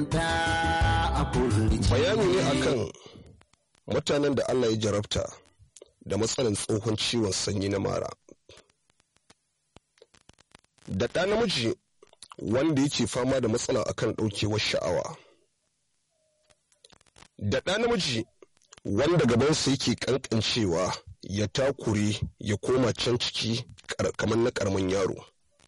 bayani ne akan mutanen da Allah ya jarabta da matsalan tsohon ciwon sanyi na mara da ɗa namiji wanda yake fama da matsala akan ɗaukewar sha'awa da ɗa namiji wanda gabansa yake ƙanƙancewa ya takure ya koma can ciki kamar na ƙaramin yaro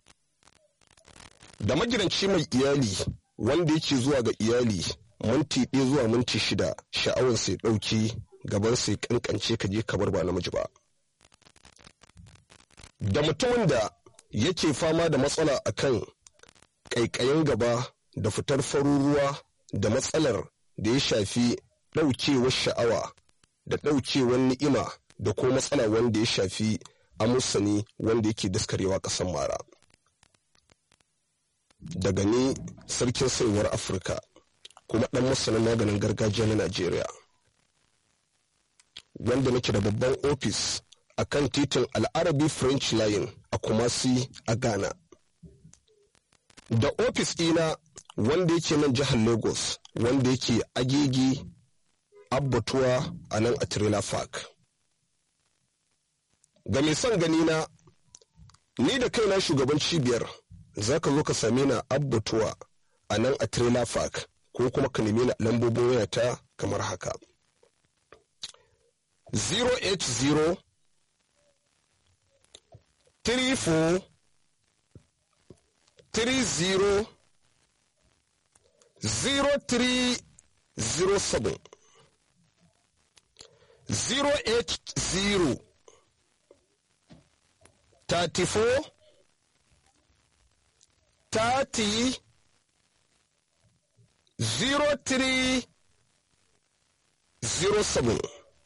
da magidanci mai iyali wanda yake zuwa ga iyali minti ɗaya zuwa minti shida sha'awar sai ɗauki gaban sai kankance ka je kamar ba namiji ba da mutumin da yake fama da matsala akan ƙaiƙayin gaba da fitar farin ruwa da matsalar da ya shafi ɗaukewar sha'awa da ɗaukewar ni'ima da ko matsala wanda ya shafi amusani wanda yake daskarewa ƙasan mara daga ni sarkin saiwar afirka kuma ɗan masanin maganin gargajiya na najeriya wanda nake da babban ofis a kan titin al'arabi french line a kumasi a ghana da ofis ɗina wanda yake nan jihar lagos wanda yake agegi abbatuwa a nan a trailer park ga mai son gani na ni da kaina shugaban cibiyar za ka zo ka same na abbatuwa a nan a trailer park ko kuma ka nemi na lambobin wayata kamar haka 080 34 30 0307 080 34 30 0307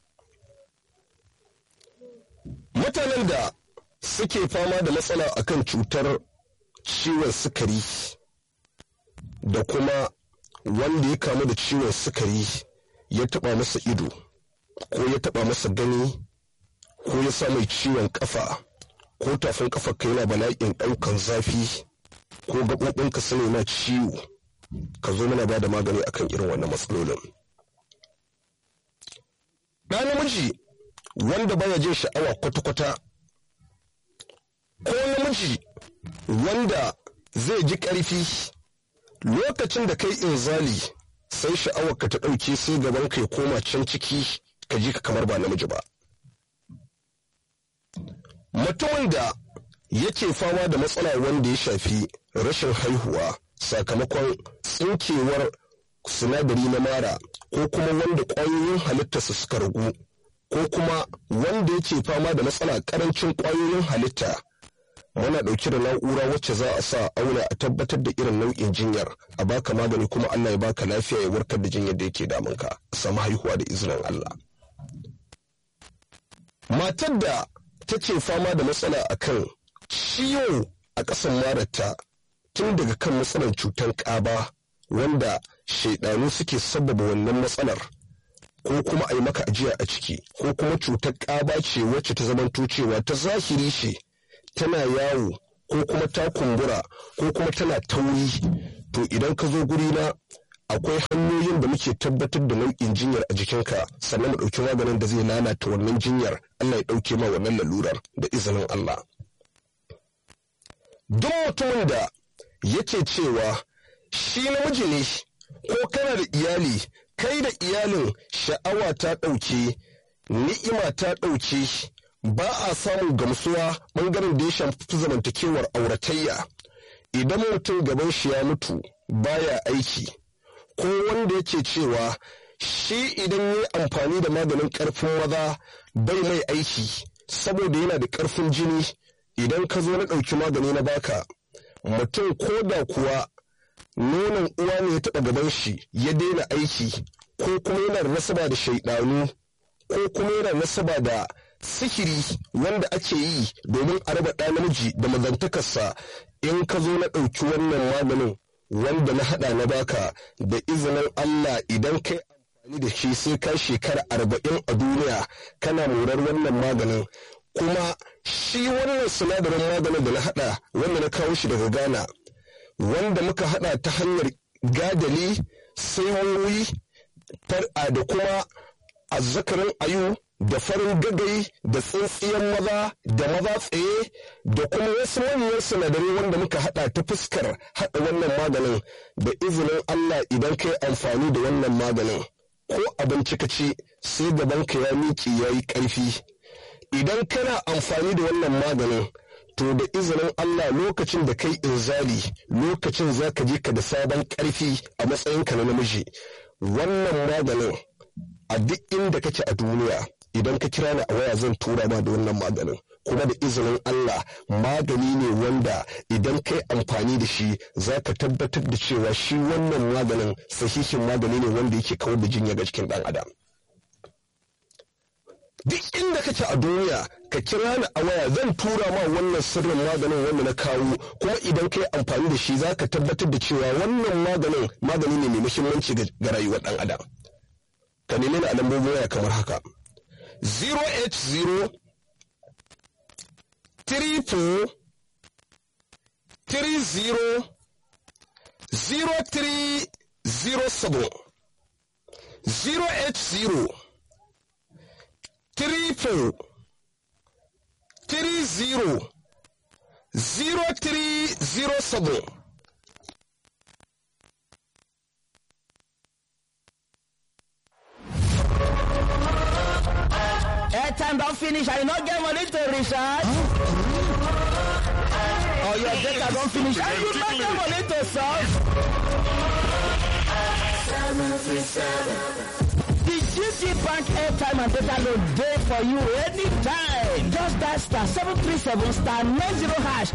mutanen da suke fama da matsala akan cutar ciwon sukari da kuma wanda ya kamu da ciwon sukari ya taba masa ido ko ya taba masa gani ko ya sa mai ciwon kafa ko tafin kafa kai na bala'in daukan zafi ko gaɓoɓinka su na ciwo ka zo mana ba da magani akan irin wannan matsalolin ɗa namiji wanda baya jin sha'awa kwata-kwata ko namiji wanda zai ji ƙarfi lokacin da kai inzali sai sha'awarka ta ɗauke sai gaban ka ya koma can ciki ka ji ka kamar ba namiji ba mutumin da yake fama da matsala wanda ya shafi rashin haihuwa sakamakon tsinkewar sinadari na mara ko kuma wanda ƙwayoyin halittarsa suka ragu ko kuma wanda yake fama da matsala ƙarancin ƙwayoyin halitta muna ɗauke da na'ura wacce za a sa auna a tabbatar da irin nau'in jinyar a baka magani kuma Allah ya baka lafiya ya warkar da jinyar da yake damunka a samu haihuwa da izinin Allah matar da take fama da matsala akan ciwo a ƙasan mararta tun daga kan matsalar cutar ƙaba wanda shaidanu suke sabbaba wannan matsalar ko kuma a yi maka ajiya a ciki ko kuma cutar ƙaba ce wacce ta zamanto cewa ta zahiri ce tana yawo ko kuma ta kumbura ko kuma tana tauri to idan ka zo guri na akwai hanyoyin da muke tabbatar da nau'in jinyar a jikinka sannan mu ɗauki maganin da zai lalata wannan jinyar Allah ya ɗauke ma wannan lalurar da izinin Allah. Duk mutumin da yake cewa shi namiji ne ko kana da iyali kai da iyalin sha'awa ta ɗauke ni'ima ta ɗauke ba a samun gamsuwa ɓangaren da ya shafi zamantakewar auratayya idan mutum gaban shi ya mutu baya aiki ko wanda yake cewa shi idan ya amfani da maganin ƙarfin maza bai mai aiki saboda yana da ƙarfin jini idan ka zo na ɗauki magani na baka mutum ko da kuwa nonon uwa ne ya taɓa gaban shi ya daina aiki ko kuma yana da nasaba da shaiɗanu ko kuma yana da nasaba da sihiri wanda ake yi domin a raba ɗa namiji da mazantakarsa in ka zo na ɗauki wannan maganin wanda na haɗa na baka da izinin Allah idan kai amfani da shi sai ka shekara arba'in a duniya kana morar wannan maganin kuma shi wannan sinadarin maganin da na haɗa wanda na kawo shi daga Ghana wanda muka haɗa ta hanyar gadali saiwoyi da kuma azzakarin ayu da farin gagai da tsintsiyan maza da maza tsaye da kuma wasu manyan sinadarai wanda muka hada ta fuskar hada wannan maganin da izinin Allah idan kai amfani da wannan maganin ko abinci ka ci sai gabanka ya miƙe ya yi ƙarfi idan kana amfani da wannan maganin to da izinin Allah lokacin da kai inzali lokacin za ka je ka da sabon ƙarfi a matsayinka na namiji wannan maganin a duk inda kake a duniya idan ka kira ni a waya zan tura ma da wannan maganin kuma da izinin Allah magani ne wanda idan kai amfani da shi za ka tabbatar da cewa shi wannan maganin sahihin magani ne wanda yake kawar da jinya ga cikin ɗan adam duk inda kake a duniya ka kira ni a waya zan tura ma wannan sirrin maganin wanda na kawo kuma idan kai amfani da shi za ka tabbatar da cewa wannan maganin magani ne mai muhimmanci ga rayuwar ɗan adam ka nemi ni a lambobin waya kamar haka 080 34 30 0307 080 triple three zero zero three zero seven. airtime don finish and you no get money to recharge. or your data don finish and you no get money to solve. The GT Bank airtime and data load dey for you anytime. Just dial star seven three seven star nine zero hash